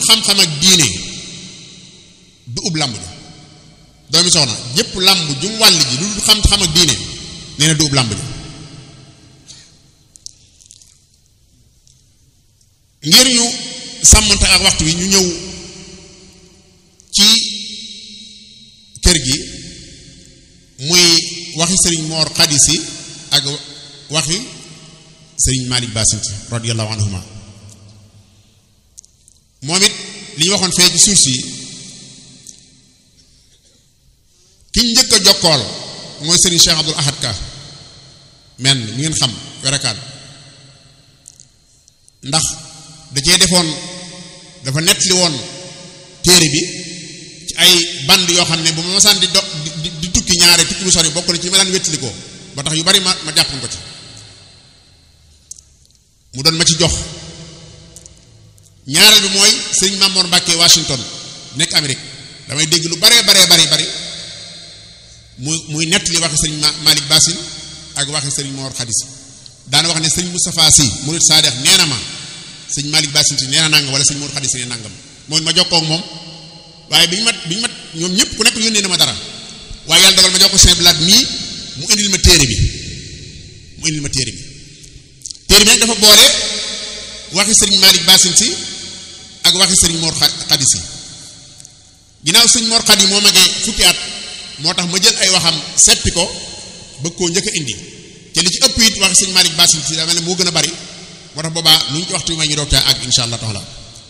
xam-xam ak diine du ub làmb ji doomi soxna yépp làmb ju mu wàll ji lu dul xam-xam ak diine nee na du ub làmb ji ngir ñu sàmmante ak waxtu wi ñu ñëw ci kër gi muy waxi sëriñ Moor Xadisi ak waxi sëriñ Malick Bassint radiyallahu anhuma moom it li ñu waxoon fee ci suuf si ki njëkk a jokkool mooy sëriñ Cheikh Abdul Ahad Ka men mi ngeen xam werakaan ndax da cee defoon dafa nettali woon téere bi ci ay band yoo xam ne bu ma masaan di do di di tukki ñaare tukki bu sori bokk na ci ma daan wettali ko ba tax yu bari ma ma jàppoon ko ci mu doon ma ci jox ñaareel bi mooy sëriñ Mamoor Mbàkke Washington nekk Amérique damay dégg lu baree baree bari bari muy muy nettali waxi sëriñ Malick Bassine ak waxi sëriñ Mor Khadisi daana wax ne sëriñ Moustapha Sy murid Sadex nee na ma sëñ Malick Bassine si nee na nangam wala sëñ Mor Khadisi nee nangam mooy ma jokkoo ak moom waaye bi ñu mat bi ñu mat ñoom ñëpp ku nekk yónnee na ma dara waaye yàlla dogal ma jox ko Saint Blaat mii mu indil ma téere bi mu indil ma téere bi téere bi nag dafa boole waxi sëriñ Malick Bassine si ak waxi sëriñ Mor Khadisi ginnaaw sëñ Mor Khadi moo magee fukki at moo tax ma jël ay waxam seppi ko bëgg koo njëkk a indi te li ci ëpp it waxi sëñ Malick Bassine si daa mel ne moo gën a bari moo tax boobaa nu ñu ci waxtu may ñu doog caa ak insha allah taala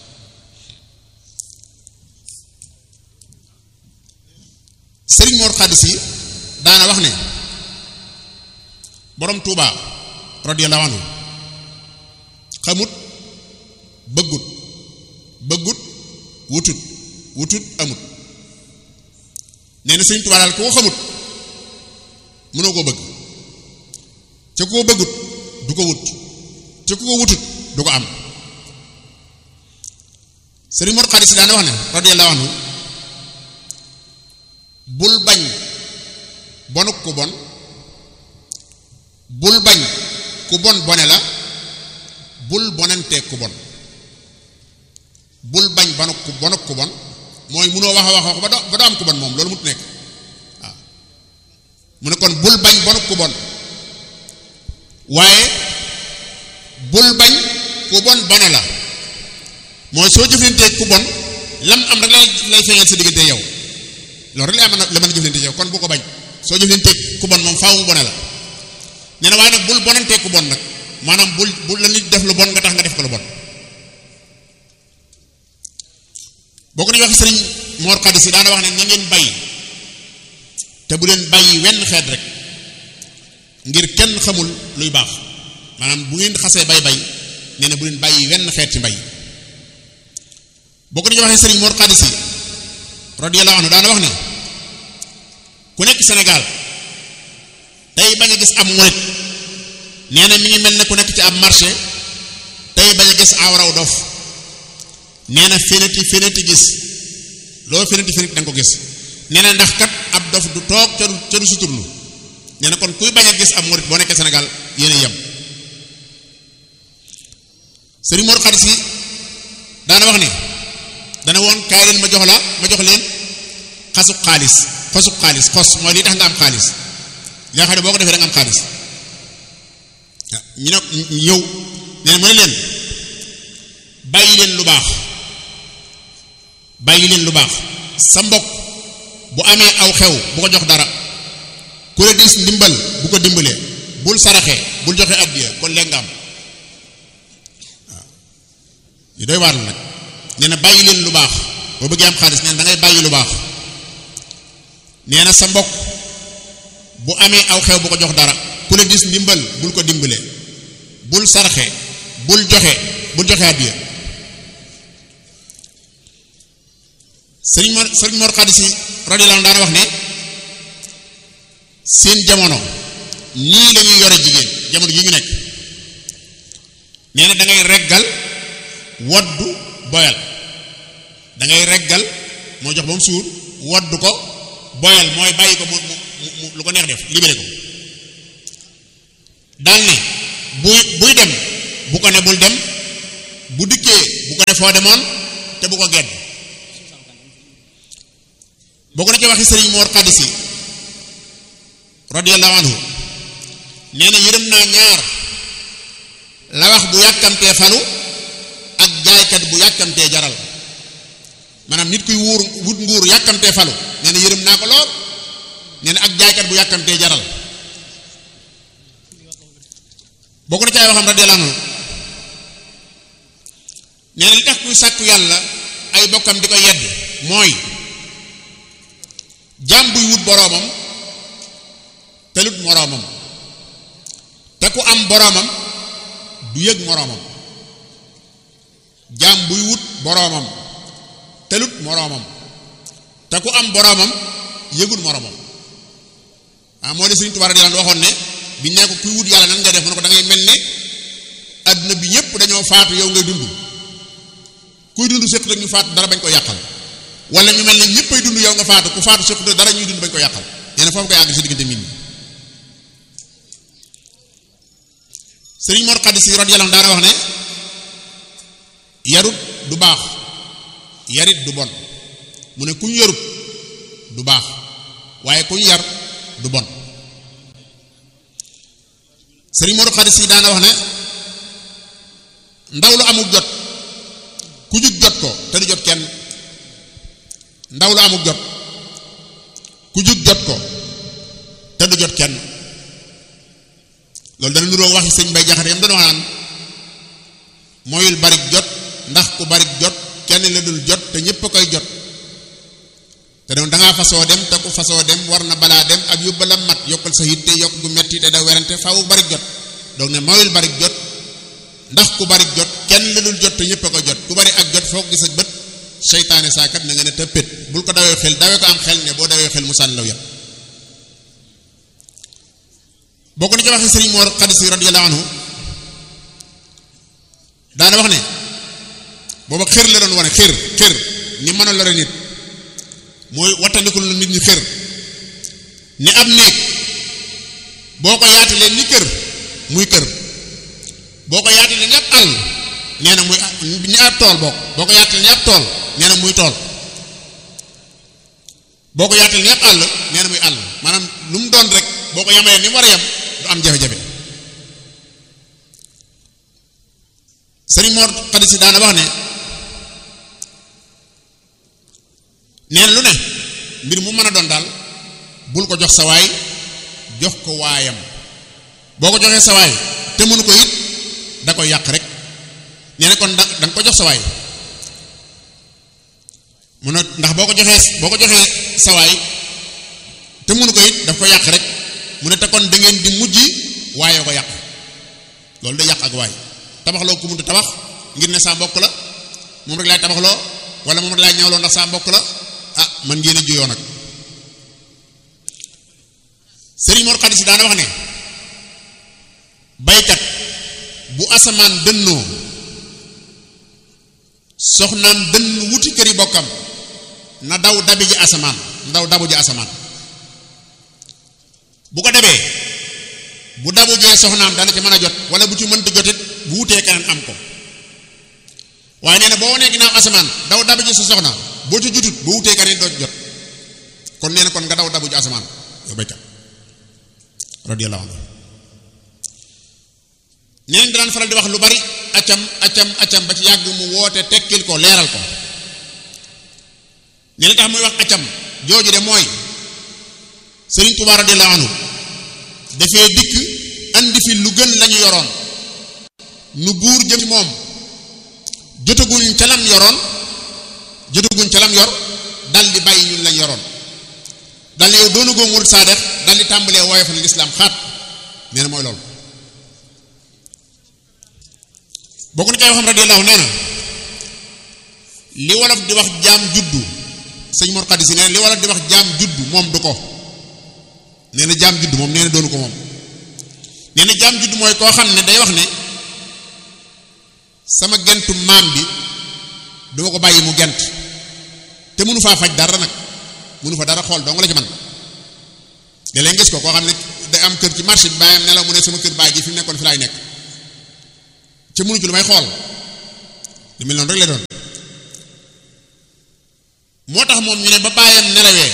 sëriñ Mor Khadisi daana wax ne borom Touba radiyallahu anhu xamut bëggut bëggut wutut wutut amut nee na sëriñ Touba daal ku ko xamut mënoo koo bëgg ca ku ko bëggut du ko wut ca ku ko wutut du ko am sëriñ Mor Khadisi daana wax ne radiyallahu anhu bul bañ bonuk ku bon bul bañ ku bon bone la bul bonanteeg ku bon bul bañ bonuk ku bonuk ku bon mooy munoo wax a wax ba doo ba doo am ku bon moom loolu mut nekk waaw mu ne kon bul bañ bonuk ku bon waaye bul bañ ku bon bone la mooy soo jëflanteeg ku bon lam am rek lay lay feeñal sa diggante yow loolu rek la mën a la mën a jëflante yow kon bu ko bañ soo jëflanteeg ku bon moom faaw mu bone la nee na waaye nag bul bonanteeg ku bon nag maanaam bul bul la nit def lu bon nga tax nga def ko lu bon boo ko ni wax sëriñ Mor Khadisi daana wax ne na ngeen bàyyi te bu leen bàyyi wenn xeet rek ngir kenn xamul luy baax maanaam bu ngeen xasee bay bay nee na bu leen bàyyi wenn xeet ci mbay boo ko ni waxee sëriñ Mor Khadisi radiyallahu anhu daana wax ne ku nekk Sénégal tey bañ a gis am murit nee na mi ngi mel ne ku nekk ci ab marché tey bañ a gis awraw dof nee na fénati fénati gis loo fénati fénati da nga ko gis nee na ndax kat ab dof du toog ca du ca du suturlu nee na kon kuy bañ a gis am murit boo nekkee Sénégal yéen a yem Sëriñ Mor Khadisi daana wax ne dana woon kaay leen ma jox la ma jox leen xasub xaalis xosub xaalis xos mooy lii tax nga am xaalis li nga xam ne boo ko defee da nga am xaalis ñu ne ñëw nee na mu ne leen bàyyi leen lu baax bàyyi leen lu baax sa mbokk bu amee aw xew bu ko jox dara ku la dis ndimbal bu ko dimbalee bul saraxee bul joxe addiya kon léegi nga am waaw yu doy waar la nag nee na bàyyi leen lu baax boo bëggee am xaalis nee na da ngay bàyyi lu baax nee na sa mbokk bu amee aw xew bu ko jox dara ku la gis ndimbal bul ko dimbale bul sarxe bul joxe bul joxe addiya sëriñ Mor sëriñ Mor Khadisi radiyallahu anhu daana wax ne seen jamono nii lañuy yore jigéen jamono yi ñu nekk nee na da ngay reggal woddu boyal da ngay reggal moo jox ba mu suur woddu ko boyal mooy bàyyi ko mu mu mu lu ko neex def libéré ko daal ne buy buy dem bu ko ne bul dem bu dikkee bu ko ne foo demoon te bu ko gedd bokk na ci waxi sëriñ Mor Xadisi radiyallahu anhu nee na yërëm naa ñaar la wax bu yàkkamtee falu ak jaaykat bu yàkkamtee jaral maanaam nit kuy wuur wut nguur yàkkamtee falu nee na yërëm naa ko lool nee na ak jaaykat bu yàkkamtee jaral bokk na ci ay waxam radiyallahu anhu nee na li tax kuy sàkku yàlla ay bokkam di ko yedd mooy jaam buy wut boroomam telut moroomam te ku am boroomam du yëg moroomam jaam buy wut boroomam telut moroomam te ku am boroomam yëgul moroomam ah moo de Sëriñ Tuubaa radiyallaahu anhu waxoon ne bi ne ko kuy wut yàlla nan ngay def mu ne ko da ngay mel ne àdduna bi ñëpp dañoo faatu yow ngay dund kuy dund séq ñu faatu dara bañ ko yàqal wala ñu mel ne ñëppay dund yow nga faatu ku faatu séq dara ñuy dund bañ ko yàqal nee na foofu koy àgg si diggante nit ñi sëriñ Mor Xadisi radiyallaahu anhu daana wax ne yarut du baax yarit du bon mu ne kuñ yarut du baax waaye kuñ yar du bon sëriñ Mor Xadisi daana wax ne ndaw lu amul jot ku jug jot ko te du jot kenn ndaw lu amul jot ku jug jot ko te du jot kenn loolu dana nuroo waxi sëñ bay jaxate yam doon wax naan mooyul barik jot ndax ku barik jot kenn la dul jot te ñépp a koy jot te doon dangaa fasoo dem te ku fasoo dem war na balaa dem ak yóbbalam mat yokkal sa yitte yokk gu metti te da werante faaw barik jot donc ne mooyul barik jot ndax ku barik jot kenn la dul jot te ñépp a koy jot ku bari ak jot foo ko gis ak bët seytaane saakat na nga ne tëppét bul ko dawee xel dawee ko am xel ne boo dawee xel mu sànni law yàpp bokk na ci waxi sëriñ Mor Xadisi radiyallahu anhu daana wax ne booba xër la doon wane xër xër ni mën a lore nit mooy wattandikul nit ñi xër ni ab néeg boo ko yaatalee ni kër muy kër boo ko yaatalee ni ab àll nee na muy ni ab tool bokk boo ko yaatalee ni ab tool nee na muy tool boo ko yaatalee ni ab àll nee na muy àll maanaam lu mu doon rek boo ko yamalee ni mu war a yem du am jafe-jafe sëriñ Mor Xadisi daana wax ne neen lu ne mbir mu mën a doon daal bul ko jox sa waay jox ko waayam boo ko joxee sa waay te mënu ko it da koy yàq rek nee na kon da danga ko jox sa waay mun a ndax boo ko joxee boo ko joxee sa waay te mënu ko it daf ko yàq rek mu ne te kon da ngeen di mujj waaye ko yàq loolu da yàq ak waay tabaxloo ku munta tabax ngir ne saa mbokk la moom rek laay tabaxloo wala moom rek laay ñawloo ndax saa mbokk la ah man ngeen a juyoo nag Sëriñ Mor Xadisi daana wax ne baykat bu asamaan dënnoo soxnaam dënn wuti këri bokkam na daw dabi ji asamaan ndaw dabu ji asamaan bu ko debee bu dabu jee soxnaam dana ci mën a jot wala bu ci mënta jotit bu wutee keneen am ko waaye nee na boo wanee ginnaaw asamaan daw dabu ji sa soxna boo ci jutut boo wutee keneen doo jot kon nee na kon nga daw dabu ji asamaan yow baykat radiyallahu anhu neen daan faral di wax lu bari acam acam acam ba ci yàgg mu woote tekkil ko leeral ko ne li tax muy wax acam jooju de mooy Sëriñ Tuubaa radiyallahu anhu dafee dikk andi fi lu gën lañu yoroon nu buur jëm ci moom jotaguñ ca lam yoroon jotaguñ ca lam yor dal di bàyyi ñun lañ yoroon dal ne yow doonu goo murid saadex dal di tàmbalee woyofal lislaam xaat nee na mooy loolu bokk na ci ay waxam radiyallahu nee na li wolof di wax jaam juddu sëñ Mor Xadisi nee na li wolof di wax jaam juddu moom du ko nee na jaam juddu moom nee na doonu ko moom nee na jaam juddu mooy koo xam ne day wax ne sama gentu maam bi duma ko bàyyi mu gent te mënu faa faj dara nag mënu fa dara xool dong la ci man da leen gis ko koo xam ne day am kër ci marché bi bàyyam nelaw mu ne sama kër baay gi fi mu nekkoon fi laay nekk ca mënu ci lu may xool lu mel noonu rek la doon moo tax moom ñu ne ba baayam nelawee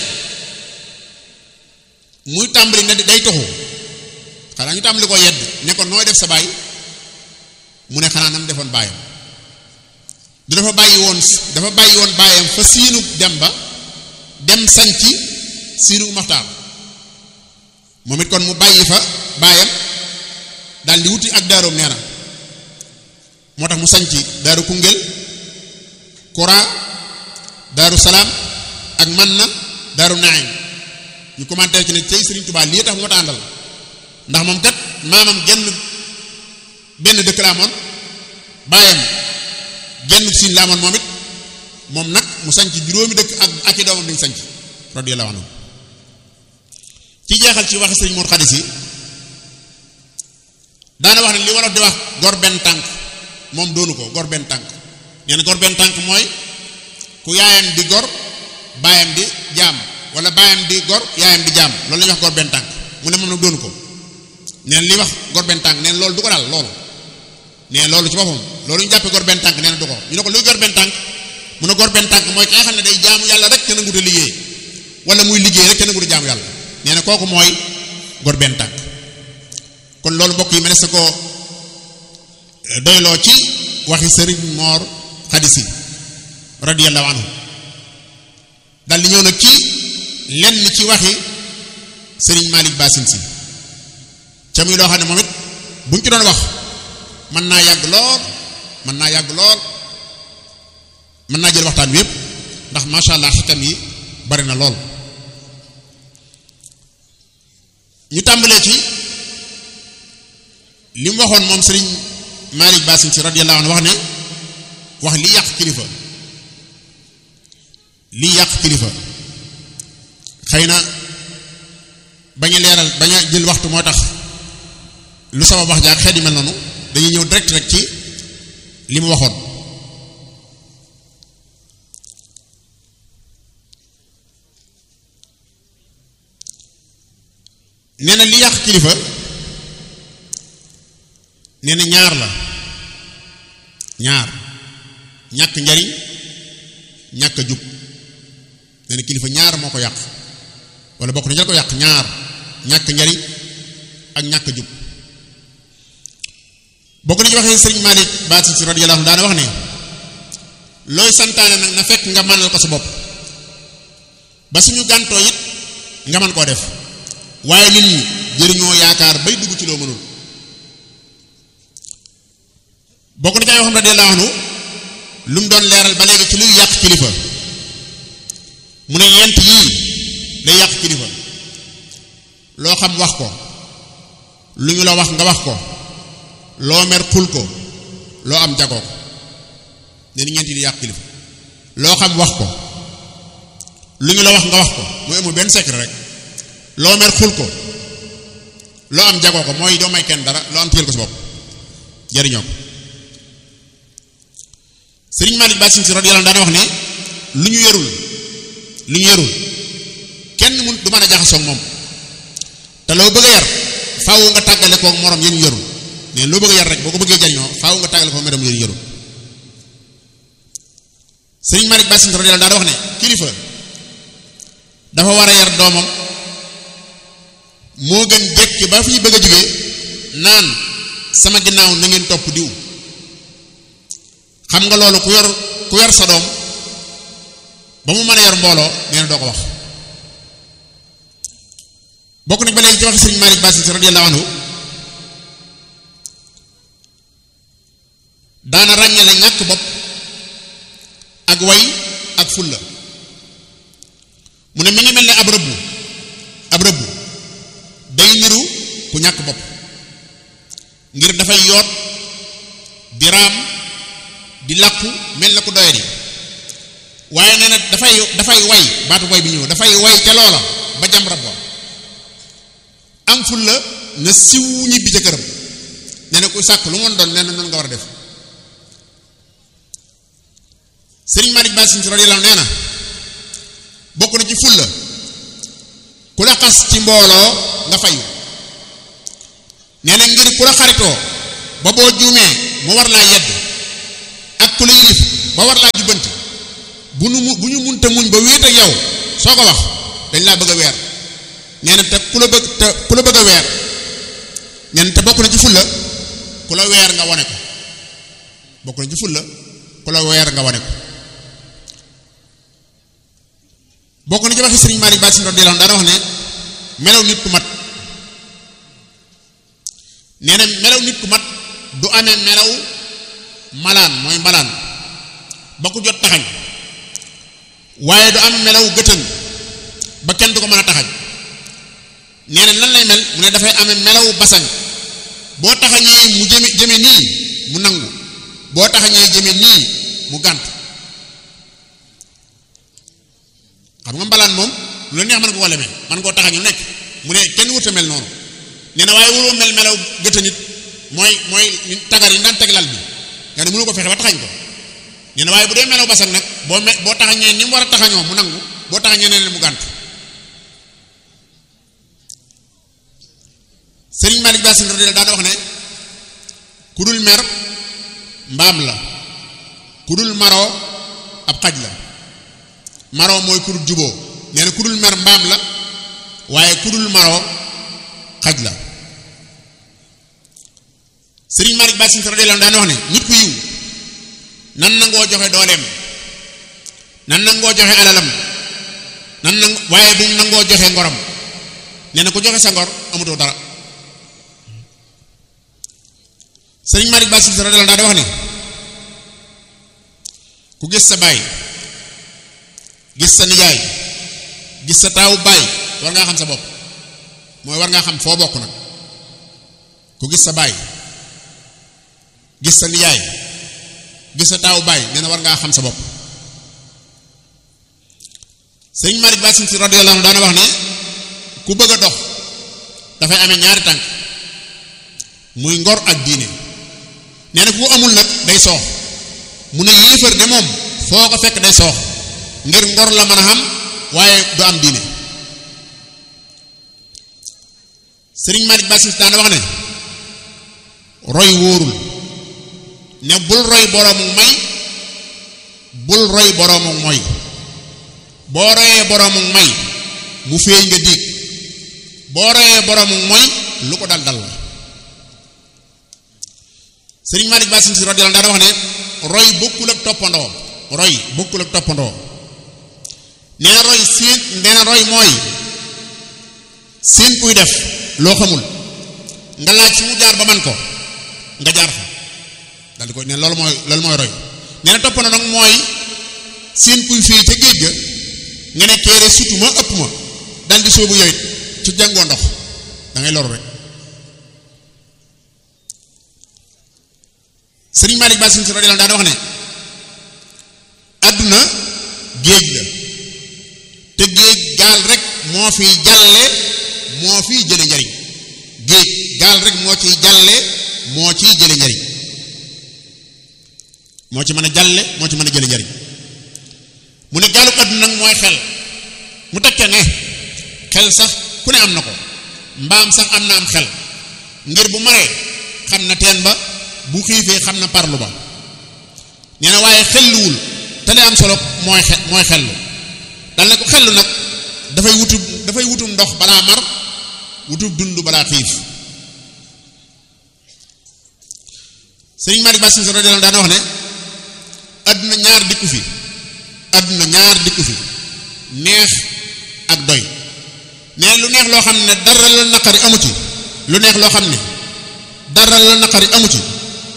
muy tàmbali ne day toxu xanaa ñu tàmbali ko yedd ne ko nooy def sa baay mu ne xanaa nam defoon baayam du dafa bàyyi woon dafa bàyyi woon baayam fa siinu dem ba dem sanci siinu maxtaar moom it kon mu bàyyi fa baayam daal di wuti ak daaroom nee na moo tax mu sanci daaru Koungheul Kora daaru salaam ak man na daaru naim ñu commentaire ci ne cey Sëriñ Tuubaa lii tax moo ta àndal ndax moom kat maamam genn benn dëkk la amoon baayam genn siin la amoon moom it moom nag mu sanc juróomi dëkk ak ak i doomam dañ sanc radiyallahu anhu ci jeexal ci waxi sëriñ Mor Xadis yi daana wax ne li wolof di wax gor benn tànk moom doonu ko gor benn tànk nee na gor benn tànk mooy ku yaayam di gor baayam di jaam wala baayam di gor yaayam di jaam loolu la ñuy wax gor benn tànk mu ne moom nag doonu ko neen li wax gor benn tànk neen loolu du ko daal loolu nee loolu ci boppam loolu ñu jàppee gor benn tànk nee na du ko ñu ne ko luy gor benn tànk mu ne gor benn tànk mooy ki nga xam ne day jaamu yàlla rek te nanguta liggéey wala muy liggéey rek te nanguta jaamu yàlla nee na kooku mooy gor benn tànk kon loolu mbokk yi mënees na ko doyloo ci waxi sëriñ Moor Xadisi radiyallahu anhu dal di ñëw nag ci lenn ci waxi sëriñ Malick Basin si ca muy loo xam ne moom it buñ ci doon wax mën naa yàgg lool mën naa yàgg lool mën naa jël waxtaan wi yépp ndax macha allah xikam yi bari na lool ñu tàmbalee ci li mu waxoon moom sëriñ Malick Basin si radiyallahu anhu wax ne wax li yàq kilifa li yàq kilifa xëy na bañ a leeral bañ a jël waxtu moo tax lu sabab wax jaak xeet yi mel noonu dañuy ñëw direct rek ci li mu waxoon nee na li yàq kilifa nee na ñaar la ñaar ñàkk njariñ ñàkk a jub nee na kilifa ñaar moo ko yàq wala bokk na jal ko yàq ñaar ñàkk njariñ ak ñàkk a jub bokk na ci waxee sëriñ Malick Basin si radiyallahu anhu daana wax ne looy santaane nag na fekk nga mënal ko sa bopp ba suñu gàntoo it nga mën koo def waaye nit ñi jëriñoo yaakaar bay dugg ci loo mënul bokk na ci ay waxam radiyallahu anhu lu mu doon leeral ba léegi ci luy yàq kilifa mu ne yent yii day yàq kilifa loo xam wax ko lu ñu la wax nga wax ko loo mer xul ko loo am jagoo ko ne ni ñeent yi di yàq kilifa loo xam wax ko lu ñu la wax nga wax ko mooy amul benn secret rek loo mer xul ko loo am jagoo ko mooy doo may kenn dara loo am téyel ko sa bopp jariñoo ko sëriñ Malick Basin si radiyallahu anhu daana wax ne lu ñu yorul lu ñu yorul kenn mun du mën a jaxasoog moom te loo bëgg a yar faaw nga tàggale koog morom yéen yorul ne loo bëgg a yar rek boo ko bëggee jariñoo faaw nga tàggale koog morom yéen yorul sëriñ Malick Basin si radiyallahu daana wax ne kilifa dafa war a yar doomam moo gën jekki ba fi bëgg a jógee naan sama ginnaaw na ngeen topp diw xam nga loolu ku yor ku yor sa doom ba mu mën a yor mbooloo nee na doo ko wax bokk nañ ba léegi ci waxi sëriñ Malick Basin si radiyallahu anhu daana ràññale ñàkk bopp ak way ak fulla mu ne mi ngi mel ne ab rëbbu ab rëbbu day niru ku ñàkk bopp ngir dafay yoot di raam di làqu mel na ku doyadi waaye nee na dafay dafay way baatu way bi ñëw dafay way ca loola ba jam rab wa am ful la na siw ñibbi ca këram nee na ku sàkk lu ngoon doon nee na noonu nga war a def sëriñ Malick Basin si radiyallahu nee na bokk na ci ful la ku la xas ci mbooloo nga fayu nee na ngir ku la xaritoo ba boo juumee mu war laa yedd ak ku la yilif ba war laa jubbanti bu nu mu bu ñu munta mënta muñ ba wéet ak yow soo ko wax dañ laa bëgg a weer nee na te ku la bëgg te ku la bëgg a weer nee na te bokk na ci fulla ku la weer nga wane ko bokk na ci fulla ku la weer nga wane ko bokk na ci waxi sëriñ Malick Ba si radiyallahu anhu daana wax ne melaw nit ku mat nee na melaw nit ku mat du amee melaw malaan mooy mbalaan ba ku jot taxañ waaye du am melaw gëtën ba kenn du ko mën a taxañ nee na lan lay mel mu ne dafay amee melaw basañ boo taxañee mu jëme jëme nii mu nangu boo taxañee jëme nii mu gànt xam nga mbalaan moom lu la neex mën nga ko lemee mën koo taxañu nekk mu ne kenn wut a mel noonu nee na waaye waroo mel melaw gëtë nit mooy mooy tagar yi daan teg lal bi nga ne mënu ko fexe ba taxañ ko nee na waaye bu dee melaw basan nag boo me boo taxañee ni mu war a taxañoo mu nangu boo taxañee neneen mu gànt Sëriñ Malick Ba Sine radiyallahu daana wax ne ku dul mer mbaam la ku dul maroo ab xaj la maroo mooy ku dul juboo nee na ku dul mer mbaam la waaye ku dul maroo xaj la Sëriñ Malick Ba Sine radiyallahu daana wax ne nit ku yiw nan nangoo joxe dooleem nan nangoo joxe alalam nan nang waaye bu mu nangoo joxe ngorom nee na ku joxe sa ngor amutoo dara sëriñ Malick Ba Sine radiyallahu daa wax ne ku gis sa baay gis sa nijaay gis sa taawu baay war ngaa xam sa bopp mooy war ngaa xam foo bokk nag ku gis sa baay gis sa nijaay gis sa taawu baay nee na war ngaa xam sa bopp sëriñ Malick Ba Sine radiyallahu daana wax ne ku bëgg a dox dafay amee ñaari tànk muy ngor ak diine nee na ku ko amul nag day soox mu ne yéefar de moom foo ko fekk day soox ngir ngor la mën a xam waaye du am diine sëriñ Malick Ba Sine daana wax ne roy wóorul ne bul roy boroomu may bul roy boroomu moy boo royee boroomu may mu féey nga diig boo royee boroomu moy lu ko dal dal la sëriñ Malick Ba Sine radiyallahu anhu daana wax ne roy bokkul ak toppandoo roy bokkul ak toppandoo nee na roy siin nee na roy mooy siin kuy def loo xamul nga laaj fi mu jaar ba man ko nga jaar fa dal di ko ne loolu mooy loolu mooy roy nee na toppandoo nag mooy siin kuy fii ca géej ga nga ne keere sutu ma ëpp ma dal di sóobu yow it ci jàngoo ndox da ngay loru rek sëriñ Malick Ba Sine radiyallahu daana wax ne àdduna géej la te géej gaal rek moo fiy jàlle moo fiy jële njariñ géej gaal rek moo ciy jàlle moo ciy jële njariñ moo ci mën a jàlle moo ci mën a jële njariñ mu ne gaalu àdduna nag mooy xel mu tekke ne xel sax ku ne am na ko mbaam sax am na am xel ngir bu maree xam na teen ba bu xiifee xam na parlu ba nee na waaye xelluwul te li am solo mooy xe mooy xellu dal ne ko xellu nag dafay wutub dafay wutum ndox balaa mar wutub dund balaa xiif sëriñ Malick Ba Sine radiyallahu daana wax ne àdduna ñaar dikku fi àdduna ñaar dikku fi neex ak doy nee lu neex loo xam ne dara la naqari amu ci lu neex loo xam ne dara la naqari amu ci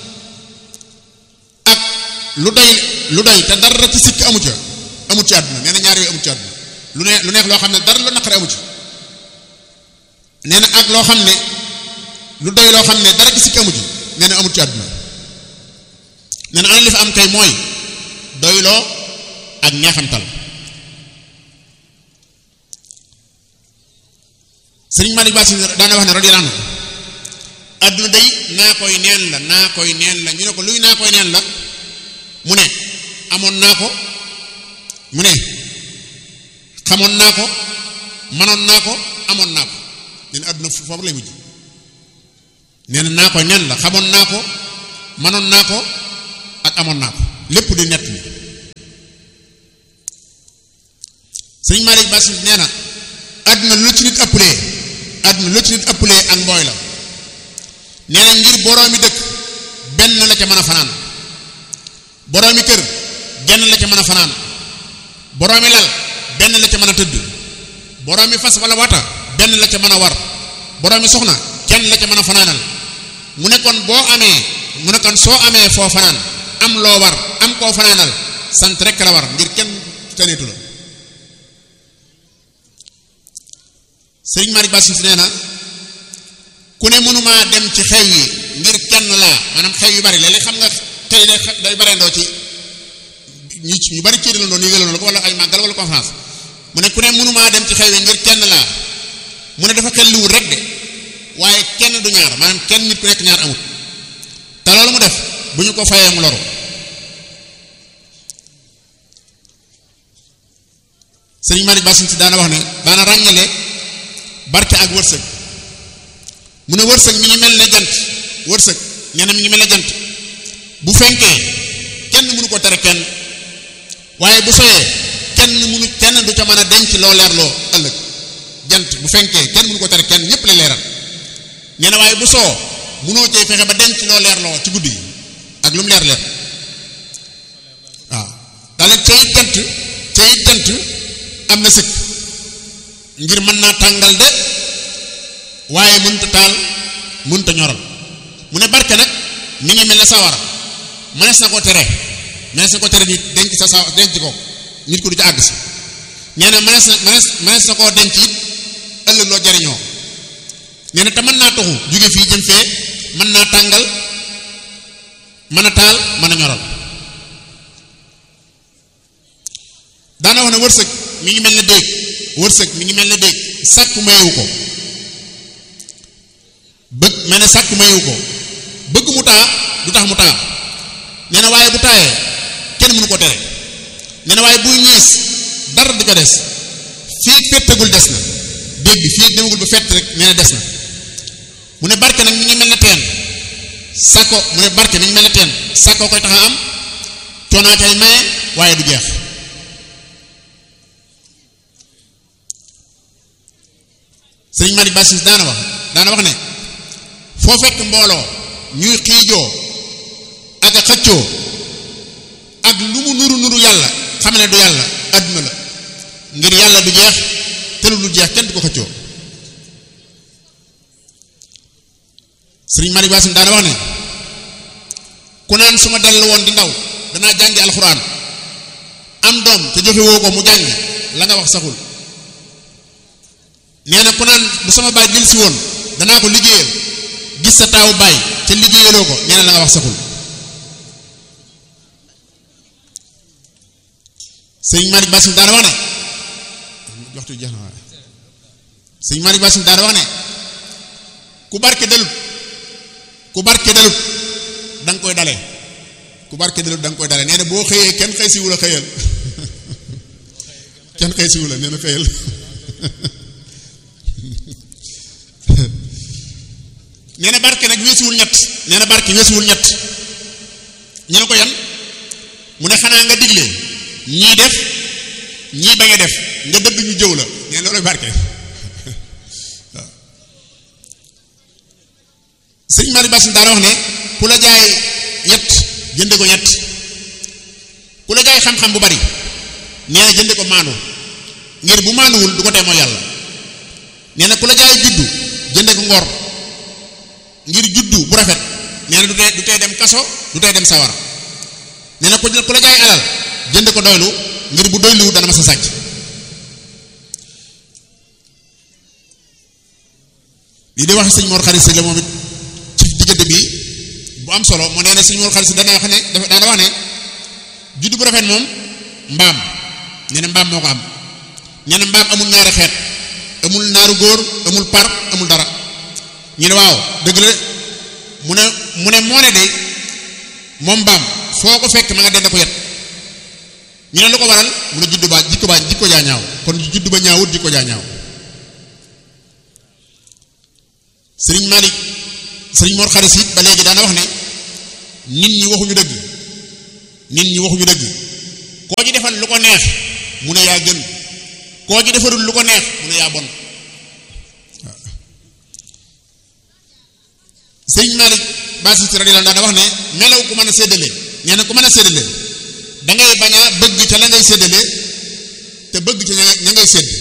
ak lu doy lu doy te dara ci sikk amu ca amu ci àdduna nee na ñaar yooyu amu ci àdduna lu neex lu neex loo xam ne dara la naqari amu ci nee na ak loo xam ne lu doy loo xam ne dara ci sikk amu ci nee na amu ci àdduna nee na ana li fi am kay mooy doyloo ak ñeexantal sëriñ Malick Ba Sine daana wax ne radiyallahu anhu adduna day naa koy neen la naa koy neen la ñu ne ko luy naa koy neen la mu ne amoon naa ko mu ne xamoon naa ko manoon naa ko amoon naa ko nee na adduna foofu lay mujj nee na naa koy neen la xamoon naa ko manoon naa ko ak amoon naa ko lépp di nett ni sëriñ Malick Bass nee na àdduna lu ci nit ëppalee àdduna lu ci nit ëppalee ak mbooy la nee na ngir boroomi dëkk benn la ca mën a fanaan boroomi kër genn la ca mën a fanaan boroomi lal benn la ca mën a tëdd boroomi fas wala wata benn la ca mën a war boroomi soxna kenn la ca mën a fanaanal mu ne kon boo amee mu ne kon soo amee foo fanaan am loo war am koo fanaanal sant rekk la war ngir kenn tëneetu la sëriñ Malick Bass nee na ku ne mënumaa dem ci xew yi ngir kenn laa maanaam xew yu bari léeg-léeg xam nga tey day day bareendoo ci ñu ñu bari ci dalandoo nii galandoo ko wala ay màggal wala conférence mu ne ku ne mënumaa dem ci xew yi ngir kenn laa mu ne dafa xel liwul rek de waaye kenn du ñaar maanaam kenn nit ku nekk ñaar amut te loolu mu def bu ñu ko fayee mu loru sëriñ Malick Bass si daana wax ne daana ràññale barke ak wërsëg mu ne wërsëg mi ngi mel ne jant wërsëg nee na mi ngi mel ne jant bu fenkee kenn mënu ko tere kenn waaye bu soyee kenn mënu kenn du ca mën a denc loo leerloo ëllëg jant bu fenkee kenn mënu ko tere kenn ñépp la leeral nee na waaye bu soo mënoo cee fexe ba denc loo leerloo ci guddi gi ak lu mu leer leer waaw daal cay jant cay jant am na sëkk ngir mën naa tàngal de waaye mënta taal mënta ñoral mu ne barke nag mi ngi mel ne sawara mënees na ko tere mënees na ko tere nit denc sa saw denc ko nit ko du ci àgg si nee na mënees na mënees mënees na koo denc it ëllëg loo jariñoo nee na te mën naa toxu jóge fii jëm fee mën naa tàngal mën a taal mën a ñoral daana wax ne wërsëg mi ngi mel ne déeg wërsëg mi ngi mel ne déeg sàkku mayewu ko bëgg mel ne sàkku mayewu ko bëgg mu taa du tax mu taa nee na waaye bu taayee kenn mënu ko tere nee na waaye buy ñiis dara du ko des fii féttagul des na déeg bi fii demagul ba fett rek nee na des na mu ne barke nag mi ngi mel ne teen sàkko mu ne barke mi ngi mel ne teen sàkko koy tax a am coonaa kay maye waaye du jeex sëriñ Malick Bass daana wax daana wax ne foo fekk mbooloo ñuy xiijoo ak a xëccoo ak lu mu nuru nuru yàlla xam ne du yàlla àdduna la ngir yàlla du jeex te lu dul jeex kenn du ko xëccoo sëriñ Malick Bass daana wax ne ku naan su ma dellu woon di ndaw danaa jàngi alxuraan am doom te joxe woo ko mu jàngi la nga wax saxul nee na ku naan bu sama baay jël si woon danaa ko liggéeyal gis sa taawu baay te liggéeyaloo ko nee na la nga wax saxul sëñ Malick Bass daana wax ne waxtu jeex na waaye sëñ Malick Bass daana wax ne ku barke dalut ku barke dalut da nga koy dale ku barke dalut da nga koy dale nee na boo xëyee kenn xëy siwul a xëyal kenn xëy siwul a nee na xëyal nee na barke nag weesuwul ñett nee na barke weesuwul ñett ñu ne ko yan mu ne xanaa nga digle ñii def ñii bañ a def nga dëdd ñu jëw la nee loolu barke waaw sëñ Malick Bass daana wax ne ku la jaay ñett jënde ko ñett ku la jaay xam-xam bu bari nee na jënde ko maandu ngir bu maanduwul du ko tee mooy yàlla nee na ku la jaay juddu jënde ko ngor ngir juddu bu rafet nee na du tee du tee dem kaso du tee dem sawara nee na ku ku la jaay alal jënd ko doylu ngir bu doyluwut dana ma sa sàcc lii di wax sëñ Mor Xarit si la moom it ci diggante bi bu am solo mu nee na sëñ Mor Xarit si dana wax ne dafa daana wax ne juddu bu rafet moom mbaam nee na mbaam moo ko am nee na mbaam amul ñaari xeet amul naaru góor amul par amul dara ñu ne waaw dëgg la mu ne mu ne moo ne de moom mbaam foo ko fekk ma nga dend ko yet ñu ne lu ko waral mu ne juddu ba jikko ba jikko jaa ñaaw kon juddu ba ñaawut jikko jaa ñaaw sëriñ Malick sëriñ Mor Xaris it ba léegi daana wax ne nit ñi waxuñu dëgg nit ñi waxuñu dëgg koo ci defal lu ko neex mu ne yaa gën koo ci defarul lu ko neex mu ne yaa bon sëñ Malick Bassist radiyallahu anhu daa wax ne melaw ku mën a séddale nee na ku mën a séddale da ngay bañ a bëgg ca la ngay séddale te bëgg ca ña ngay sédd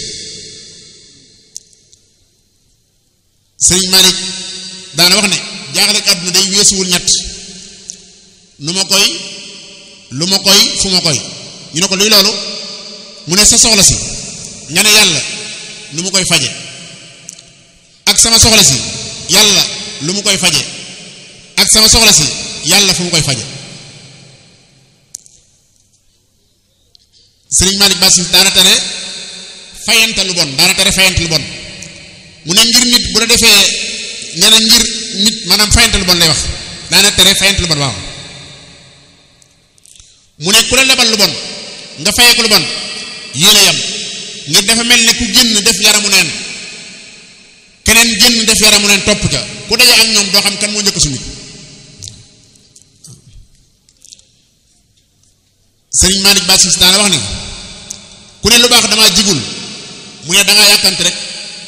sëñ Malick daana wax ne jaaxle àdduna day weesuwul ñett nu ma koy lu ma koy fu ma koy ñu ne ko luy loolu mu ne sa soxla si nga ne yàlla lu mu koy faje ak sama soxla si yàlla lu mu koy faje ak sama soxla si yàlla fu mu koy faje sëriñ Malick Bassist daana tere fayante lu bon daana tere fayante lu bon mu ne ngir nit bu la defee nee na ngir nit maanaam fayante lu bon lay wax daana tere fayante lu bon waaw mu ne ku la lebal lu bon nga fayee ko lu bon yéen a yam ngir dafa mel ne ku génn def yaramu neen keneen génn def yaramu neen topp ca ku daje ak ñoom doo xam kan moo njëkk summi sëriñ Malick Bassist daana wax ni ku ne lu baax damaa jigul mu ne dangaa yàkkamti rek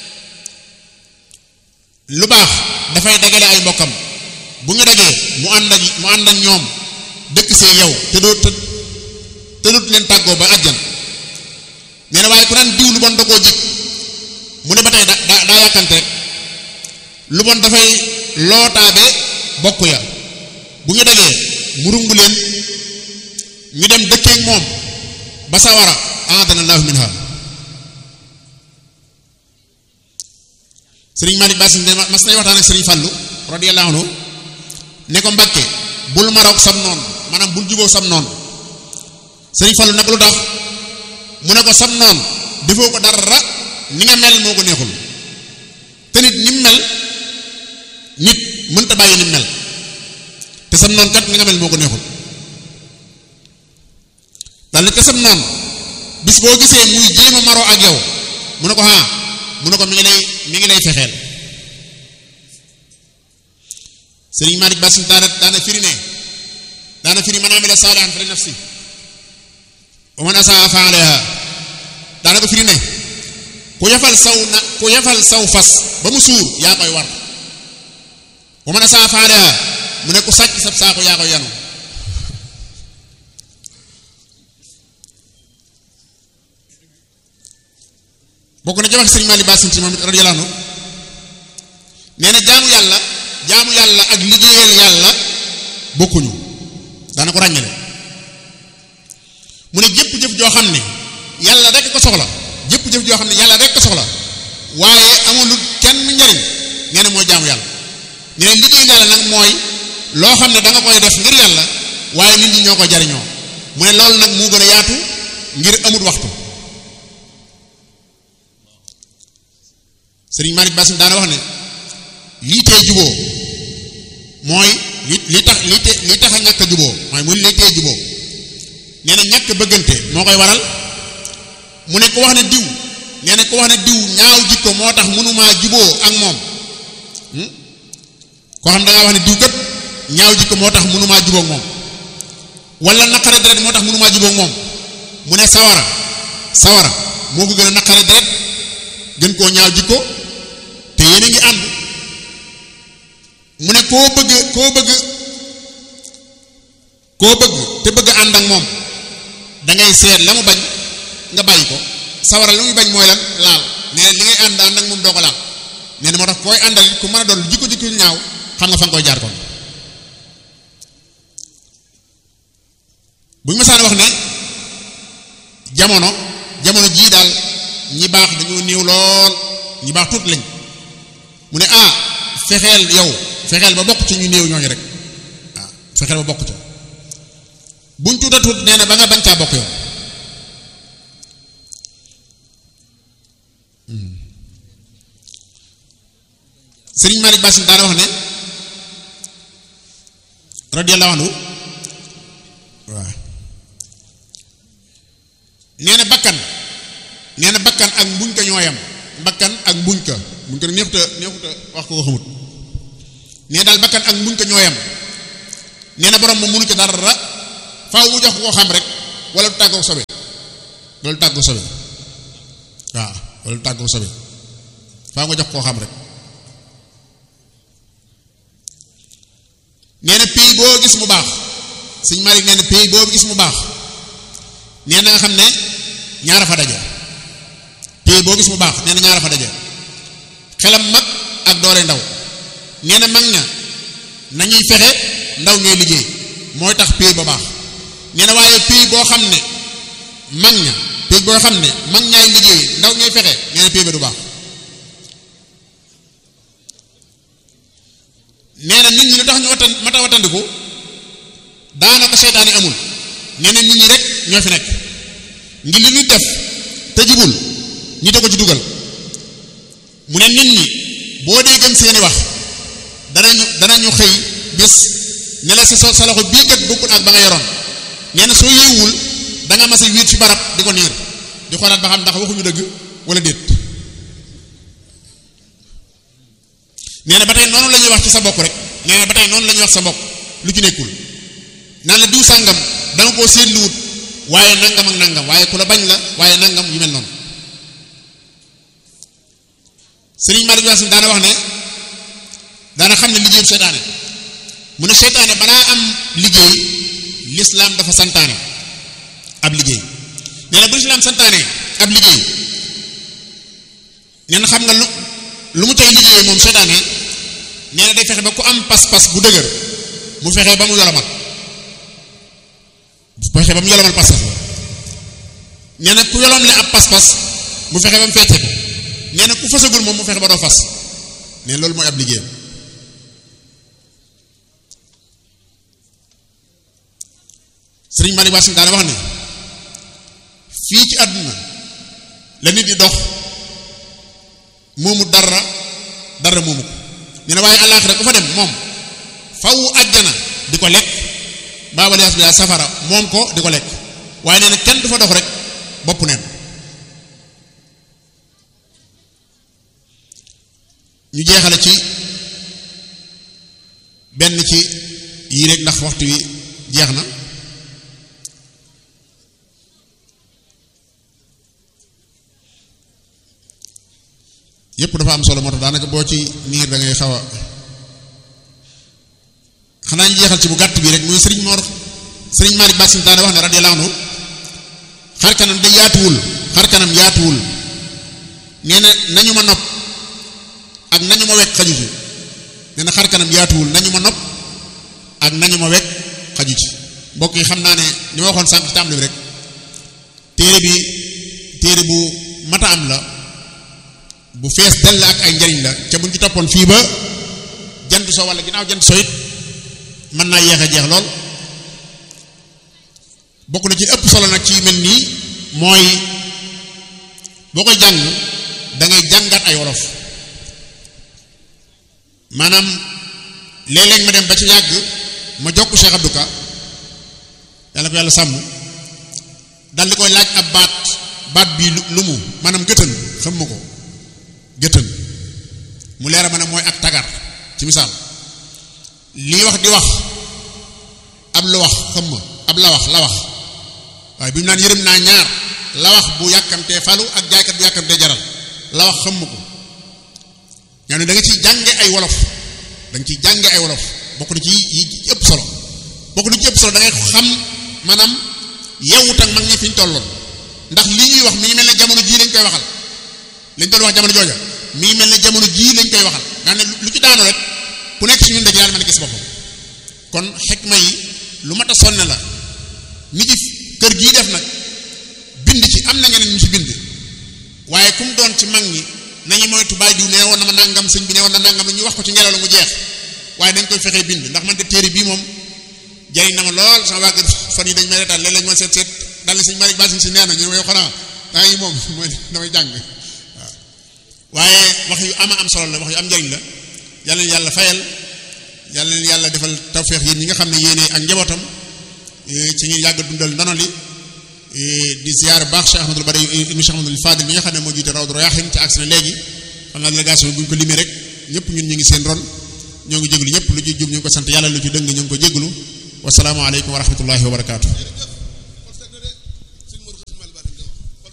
lu baax dafay dagale ay mbokkam bu ñu dajee mu ànd ak mu ànd ak ñoom dëkk see yow te doo te te dut leen tàggoo ba àjjan nee na waaye ku naan diw lu bon da koo jig mu ne ba tey da daa daa yàkkante rek lu bon dafay lootaabe bokk ya bu ñu dajee mu rungu leen ñu dem dëkkeek moom ba sawara aadana allahu minha sëriñ Malick Bassist mas nay waxtaan ak sëriñ Fallu radiyallahu anhu ne ko Mbàkke bul maroog sam noonu maanaam bul juboo sam noonu sëriñ Fallu nag lu tax mu ne ko sam noonu defoo ko dara ni nga mel moo ko neexul te nit ni mu mel nit mënta bàyyi ni mu mel te sam noonu kat ni nga mel moo ko neexul daal ni te sam noonu bis boo gisee muy jéem a maroo ak yow mu ne ko ah mu ne ko mi ngi lay mi ngi lay fexeel sëriñ Malick Bassist daana daana firi ne daana firi man amila saalihan fa li nafsi wa man asaa fa alayha daana ko firi ne ku yafal saw na ku yafal saw fas ba mu suur yaa koy war wa man asaa fa alayha mu ne ku sàcc sab saako yaa koy yanu bokk na ci wax sëriñ Malick Bassist moom it radiyallahu anhu nee na jaamu yàlla jaamu yàlla ak liggéeyal yàlla bokkuñu daana ko ràññale mu ne jëpp jëf joo xam ne yàlla rek ko soxla jëpp jëf joo xam ne yàlla rek ko soxla waaye amul kenn njariñ nee na mooy jaamu yàlla nee na liggéeyal yàlla nag mooy loo xam ne da nga koy def ngir yàlla waaye nit ñi ñoo ko jariñoo mu ne loolu nag moo gën a yaatu ngir amut waxtu sëriñ Malick Bassist daana wax ne lii tee juboo mooy li li tax li te li tax a ñàkk a juboo mooy mu li tee juboo nee na ñàkk bëggante moo koy waral mu ne ko wax ne diw nee na ko wax ne diw ñaaw jikko moo tax mënumaa juboo ak moom koo xam da ngaa wax ne diw kat ñaaw jikko moo tax mënumaa juboo ak moom wala naqare deret moo tax mënumaa juboo ak moom mu ne sawara sawara moo ko gën a naqare deret gën koo ñaaw jikko te yéen a ngi ànd mu ne koo bëgg koo bëgg koo bëgg te bëgg ànd ak moom da ngay seet la mu bañ nga bàyyi ko sawara la muy bañ mooy lan laal nee na li ngay ànd ànd ak moom doo ko laal nee na moo tax koy àndal ku mën a doon jikko jikko ñaaw xam nga fa nga koy jaar kon bu ñu mësaan wax ne jamono jamono jii daal ñi baax dañoo néew lool ñi baax tuut lañ mu ne ah fexeel yow fexeel ba bokk ci ñu néew ñooñu rek waaw fexeel ba bokk ca buñ tuuta tuut nee na ba nga bañ caa bokk yow sëriñ Malick Bassist daana wax ne radiyallahu anhu waaw nee na bakkan nee na bakkan ak mbuñ ka ñooyam bakkan ak mbuñ ka mbuñ ka neexuta neexuta wax ko ko xamut nee daal bakkan ak mbuñ ka ñooyam nee na borom moom mënu ca dara faaw mu jox ko xam rek wala du tàggoo sobe wala du tàggoo sobe waaw wala tàggoo sobe faa nga jox koo xam rek nee na pays boo gis mu baax sëñ Malick nee na pays boo gis mu baax nee na nga xam ne ñaara fa daje pays boo gis mu baax nee na ñaara fa daje xelam mag ak doole ndaw nee na mag ña nañuy fexe ndaw ñooy liggéey mooy tax pays ba baax nee na waaye pays boo xam ne mag ña pays boo xam ne mag ñaay liggéey ndaw ñooy fexe nee na pays ba du baax nee na nit ñi lu tax ñu watan mata watandiku daanaka seytaane amul nee na nit ñi rek ñoo fi nekk ngir li ñuy def te jubul ñi da ko ci dugal mu ne nit ñi boo dee gëm seeni wax danañu danañu xëy bis ne la sa sa loxo bii kat bokkul ak ba nga yoroon nee na soo yeewul da nga mas a wiit fi barab di ko niir di xoolaat ba xam ndax waxuñu dëgg wala déet nee na ba tey noonu la ñuy wax ci sa bokk rek nee na ba tey noonu la ñuy wax sa mbokk lu ci nekkul naan la diw sàngam danga koo seetluwut waaye nangam ak nangam waaye ku la bañ la waaye nangam yu mel noonu sëriñ Malick Yacine daana wax ne daana xam ne liggéeyu seytaane mu ne seytaane balaa am liggéey lislaam dafa santaane ab liggéey nee na bu lislaam santaane ab liggéey nee na xam nga lu lu mu tey liggéeyee moom seytaane nee na day fexe ba ku am pas-pas bu dëgër mu fexe ba mu yolomal fexe ba mu yolomal pas-pas ba nee na ku yolom le ab pas-pas mu fexe ba mu fecce ko nee na ku fasagul moom mu fexe ba doo fas nee loolu mooy ab liggéeyam sëriñ Malick Wassim daana wax ne fii ci àdduna la nit di dox moomu dara dara moomu ko nee na waaye àllaaxira ku fa dem moom faw àjjana di ko lekk baabalias bi safara moom ko di ko lekk waaye nee na kenn du fa dox rek bopp neen ñu jeexale ci benn ci yii rek ndax waxtu wi jeex na yépp dafa am solo moo tax daanaka boo ci niir da ngay xaw a xanaa ñu jeexal ci bu gàtt bi rek muy sëriñ Mor sëriñ Malick Bassim daana wax ne radiyallahu anhu xar kanam da yaatuwul xar kanam yaatuwul nee na nañu ma nopp ak nañu ma wekk xaju ci nee na xar kanam yaatuwul nañu ma nopp ak nañu ma wekk xaju ci mbokk yi xam naa ne li ma waxoon sànq ci tàmbali bi rek téere bi téere bu mata am la bu fees dell ak ay njariñ la ca buñ ci toppoon fii ba jant so wala ginnaaw jant so it mën naa yeex a jeex lool bokk na ci ëpp solo nag ci mel nii mooy boo koy jàng da ngay jàngat ay wolof maanaam léeg-léeg ma dem ba ci yàgg ma jokk Cheikh Abdou Ka yàlla ko yàlla sàmm dal di koy laaj ab baat baat bii lu mu maanaam gëtën xam ma ko gëtën mu leera ma ne mooy ak tagar ci misaal lii wax di wax ab lu wax xam ma ab la wax la wax waaye bi mu naan yërëm naa ñaar la wax bu yàkkamtee falu ak jaaykat bu yàkkamtee jaral la wax xam ma ko ñoo ne da nga ciy jànge ay wolof da nga ciy jànge ay wolof bokk na ci yi ci ëpp solo bokk na ci ëpp solo da ngay xam maanaam yewut ak mag ñi fi ñu tolloon ndax li ñuy wax mi ngi mel ne jamono jii lañ koy waxal lañ doon wax jamono jooja mi ngi mel ne jamono jii lañ koy waxal nga ne lu ci daanu rek ku nekk si ñun dañu daal mën a gis boppam kon xikma yi lu mat a sonne la ni ci kër gii def nag bind ci am na ñeneen ñu ci bind waaye kum doon ci mag ñi nañu moytu bàyyi diw nee woon na ma nangam sëñ bi nee woon na nangam la ñu wax ko ci ngelaw la mu jeex waaye dañ koy fexee bind ndax man de téere bii moom jariñ na ma lool sama waa kër fan yi dañ may retaan léeg-léeg ma seet seet dal ni sëñ Malick Bassim si nee na ñu ne yow xanaa daa ngi moom mooy damay jàng waaw waaye wax yu ama am solo la wax yu am njariñ la yàlla leen yàlla fayal yàlla leen yàlla defal tawféex yéen ñi nga xam ne yéene ak njabootam ci ngeen yàgg dundal ndono li di ziyaar baax Cheikh Ahmadul Bari ibnu Cheikh Ahmadul Fadil mi nga xam ne moo jiite Rawdu Rayaahin ci agsi na léegi xam naa délégation bi bu ñu ko limee rek ñëpp ñun ñu ngi seen ron ñoo ngi jéglu ñëpp lu ci jub ñu ngi ko sant yàlla lu ci dëng ñu ngi ko jéglu wasalaamu aleykum wa rahmatullahi wa barakaatu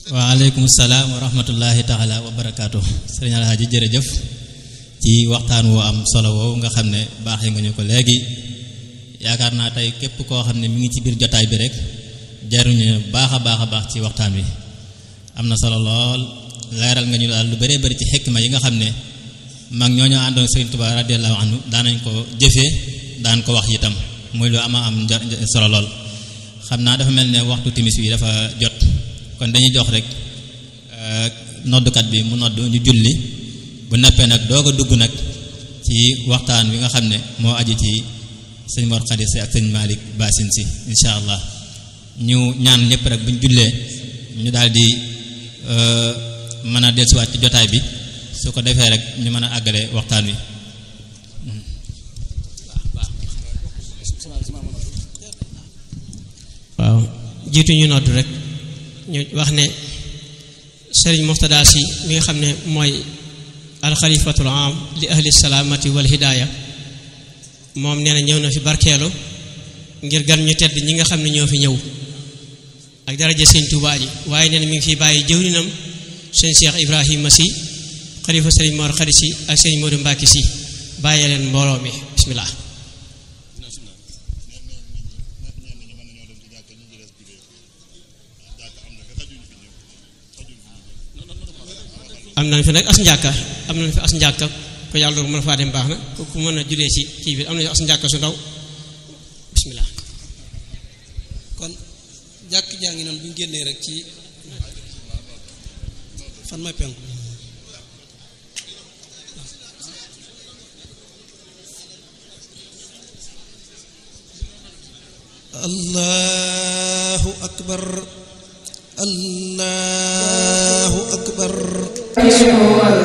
waaleykum salaam wa rahmatullahi taala wa barakaatu sëriñ Alhaaji jërëjëf ci waxtaan woo am solo woowu nga xam ne baaxee nga ñu ko léegi yaakaar naa tey képp koo xam ne mi ngi ci biir jotaay bi rek jaruñu baax a baax a baax ci waxtaan wi am na solo lool leeral nga ñu daal lu bëree bëri ci xikma yi nga xam ne mag ñoo ñoo àndoon Sëriñ Tuubaa radiyallahu anhu daanañ ko jëfee daan ko wax itam muy lu ama am solo lool xam naa dafa mel ne waxtu timis wi dafa jot kon dañuy jox rek noddukat bi mu nodd ñu julli bu neppee nag doog a dugg nag ci waxtaan wi nga xam ne moo aju ci sëñ Mor Khady Sy ak sëñ Malick Bassine Sy insha allah ñu ñaan ñëpp rek bu ñu jullee ñu daal di mën a dellusiwaat ci jotaay bi su ko defee rek ñu mën a àggale waxtaan wi waaw jiitu ñu nodd rek ñu wax ne sëriñ Moxtada si mi nga xam ne mooy alxalifatul am li ahli salaamati wal hidaaya moom nee na ñëw na fi barkeelu ngir gan ñu tedd ñi nga xam ne ñoo fi ñëw ak daraja sëñ Tuubaa ji waaye nee na mi ngi fi bàyyi jëwrinam sëñ Cheikh Ibrahima si xalifa sëriñ Mor Khady si ak sëriñ Modou Mbacke si bàyyee leen mbooloo mi bismillah am nañ fi nag as njàkka am nañ fi as njàkka ko yàlla doog mën faa dem baax na ku mën a julee ci kii bi am nañu as njàkka su ndaw bismillah kon jàkk jaa ngi noonu bu ñu génnee rek ci fan mooy penku allahu akbar allahu akbar